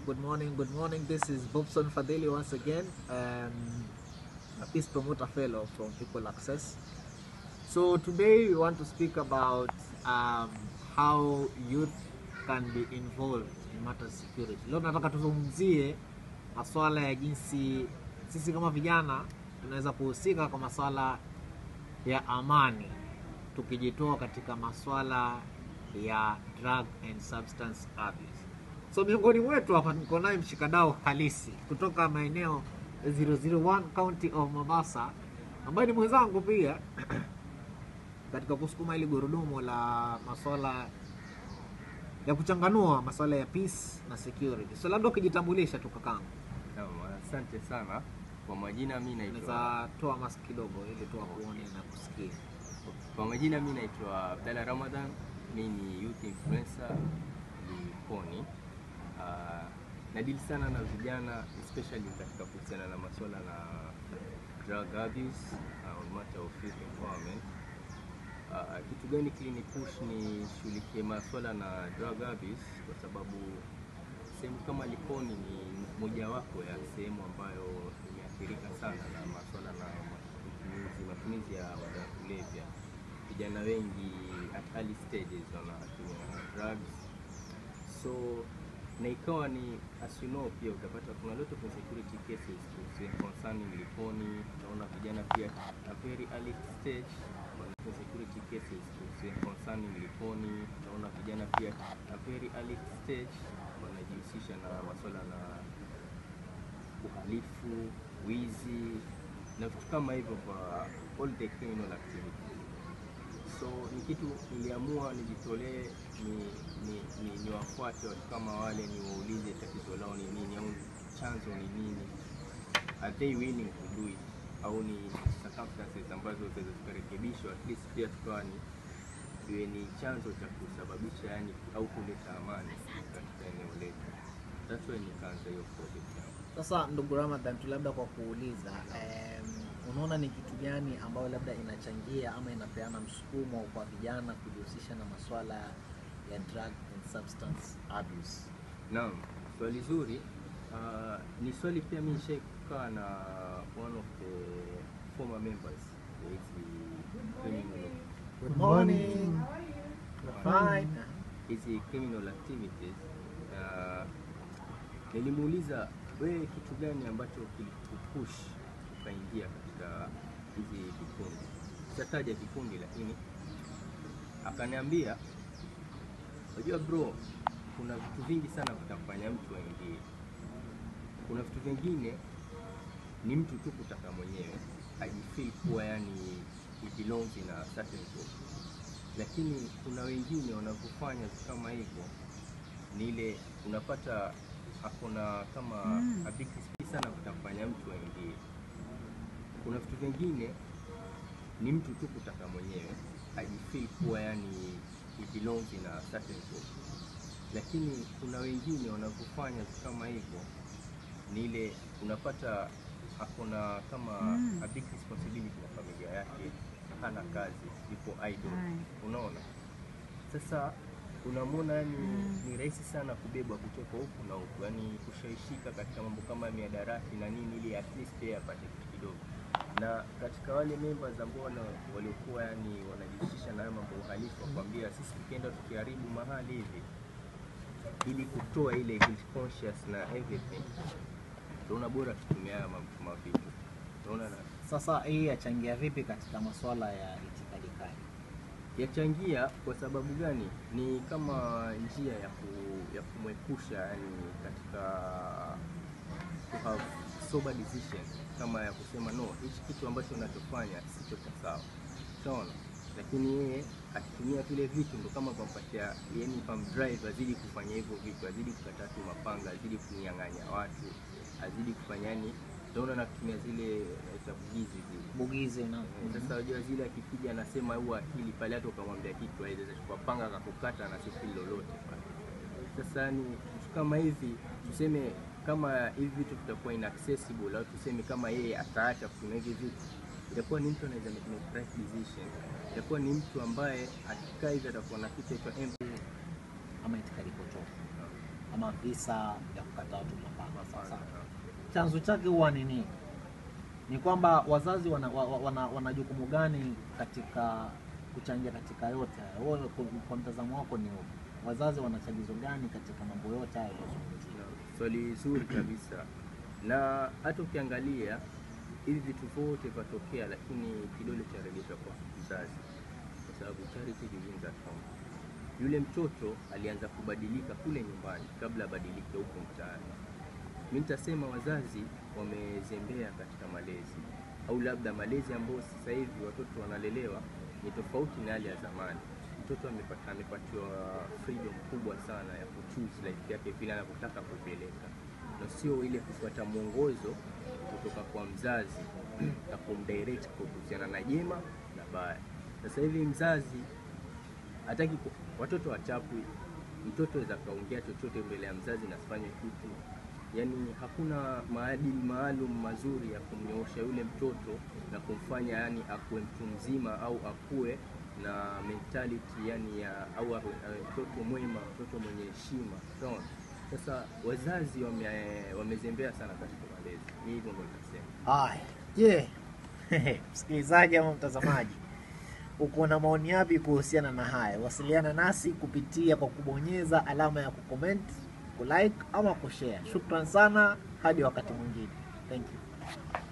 good morning, good morning. This is Bobson Fadeli once again, um, a peace promoter fellow from People Access. So today we want to speak about um, how youth can be involved in matters security. Leo nataka tuzungumzie masuala ya jinsi sisi kama vijana tunaweza kuhusika kwa masuala ya amani tukijitoa katika masuala ya drug and substance abuse. So miongoni mwetu hapa niko naye mshikadau halisi kutoka maeneo 001 County of Mombasa ambaye ni mwenzangu pia katika kusukuma hili gurudumu la masuala ya kuchanganua masuala ya peace na security. So labda ukijitambulisha tu kakangu, Naam, asante sana kwa majina, mi naitwa unaweza toa mask kidogo ili tu wakuone na kusikia. kwa majina mi naitwa Abdalla Ramadan, mi ni youth influencer Likoni. Uh, nadili sana na vijana especially katika kuhusiana na masuala na drug abuse uh, on matter of youth empowerment. Uh, kitu gani kilini push ni shughulikie masuala na drug abuse kwa sababu sehemu kama Likoni ni mojawapo ya sehemu ambayo imeathirika sana na masuala na matumizi, matumizi ya madawa ya kulevya. Vijana wengi at early stages wanatumia drugs, so na ikawa ni as you know, pia utapata kuna lot of insecurity cases kuhusu- concerning Likoni. Unaona vijana pia a very early stage wana insecurity cases kuhusu- concerning Likoni. Unaona vijana pia a very early stage wanajihusisha na masuala na uhalifu, wizi na vitu kama hivyo kwa all the criminal activities. So ni kitu niliamua nijitolee ni, ni, ni, ni wafuate watu kama wale, niwaulize tatizo lao ni nini au chanzo ni nini, are they willing to do it au ni circumstances ambazo zinaweza zikarekebishwa, at least pia tukawa ni iwe ni chanzo cha kusababisha yani au kuleta amani katika eneo letu. That's why nikaanza hiyo project yangu. Sasa ndugu Ramadhan, tu labda kwa kuuliza em, unaona ni kitu gani ambayo labda inachangia ama inapeana msukumo kwa vijana kujihusisha na masuala ya drug and substance abuse? Naam, swali zuri. Uh, ni swali pia mimi nishaikukaa na one of the former members ya hizi criminal Good morning. Fine. hizi criminal activities. Uh, nilimuuliza wewe, kitu gani ambacho kilikupush ukaingia katika hizi vikundi? Sitataja kikundi, lakini akaniambia, unajua bro, kuna vitu vingi sana vitamfanya mtu aingie. Kuna vitu vingine ni mtu tu kutaka mwenyewe ajifeel kuwa yani he belongs in a certain group, lakini kuna wengine wanavyofanya vitu kama hivyo ni ile unapata akona kama mm. a big space sana vitamfanya mtu aingie. Kuna vitu vingine ni mtu tu kutaka mwenyewe ajifeel kuwa yani he belongs in a certain group, lakini kuna wengine wanavyofanya vitu kama hivyo ni ile unapata akona kama Mm. a big responsibility na familia yake, hana kazi, yupo idle, Aye. unaona. Sasa unamwona yani Mm. ni rahisi sana kubebwa kutoka huku na huku, yani kushawishika katika mambo kama miadarati na nini, ili at least yeye apate kitu kidogo. Na katika wale members ambao wana- waliokuwa yani wanajihusisha na hayo mambo ya uhalifu, wakwambia sisi tukienda tukiharibu mahali hivi ili kutoa ile guilt conscious na everything, tunaona bora tutumia haya mambo mavitu, unaona na Sasa hii yachangia vipi katika masuala ya itikadi kali? yachangia kwa sababu gani? Ni kama njia ya, ku, ya kumwepusha yani katika to have sober decision, kama ya kusema no, hichi kitu ambacho unachofanya sicho cha sawa, unaona. Lakini yeye akitumia vile vitu ndo kama pampatia, yani pamdrive azidi kufanya hivyo vitu, azidi kukata tu mapanga, azidi kunyang'anya watu, azidi kufanya yani, utaona na kutumia zile za bugizi zile Bugizi na sasa unajua zile akikija anasema huwa akili pale, hata ukamwambia kitu aweza chukua panga akakukata na sifili lolote pale. Sasa ni vitu kama hivi, tuseme kama hivi vitu vitakuwa inaccessible au tuseme kama yeye ataacha kutumia hivi vitu, itakuwa ni mtu anaweza make make right decision, itakuwa ni mtu ambaye akikaa hivi atakuwa na kitu cha empty ama itikadi potofu ama visa vya kukataa watu mapanga. Sawa sawa. Mapana. Chanzo chake huwa ni nini? Ni kwamba wazazi wana, wa- wa- wana, wana jukumu gani katika kuchangia katika yote haya? Wewe kwa, kwa mtazamo wako ni upi? Wazazi wana chagizo gani katika mambo yote haya yaliyozungumziwa? Swali zuri kabisa, na hata ukiangalia hivi vitu vyote vyatokea, lakini kidole charegeshwa kwa mzazi, kwa sababu charity begins at home. Yule mtoto alianza kubadilika kule nyumbani kabla abadilike huko mtaani. Mi nitasema wazazi wamezembea katika malezi, au labda malezi ambayo sasa hivi watoto wanalelewa ni tofauti na yale ya zamani. Mtoto amepata amepatiwa freedom kubwa sana ya kuchoose life yake vile anavyotaka kupeleka, na sio ile kufuata mwongozo kutoka kwa mzazi na kumdirect kuhusiana na jema na baya. Sasa hivi mzazi hataki ku- watoto wachapwi. Mtoto aweza kaongea chochote mbele ya mzazi na asifanye kitu, yaani hakuna maadili maalum mazuri ya kumnyoosha yule mtoto na kumfanya yani akuwe mtu mzima au akuwe na mentality yani ya au awe awe mtoto mwema, mtoto mwenye heshima. Unaona? Sasa wazazi wame, wamezembea sana katika malezi. Ni hivyo ndio nitasema. Haya, je, msikilizaji ama mtazamaji, uko na maoni yapi kuhusiana na haya? Wasiliana nasi kupitia kwa kubonyeza alama ya kucomment, kulike ama kushare. Shukran sana, hadi wakati mwingine. Thank you.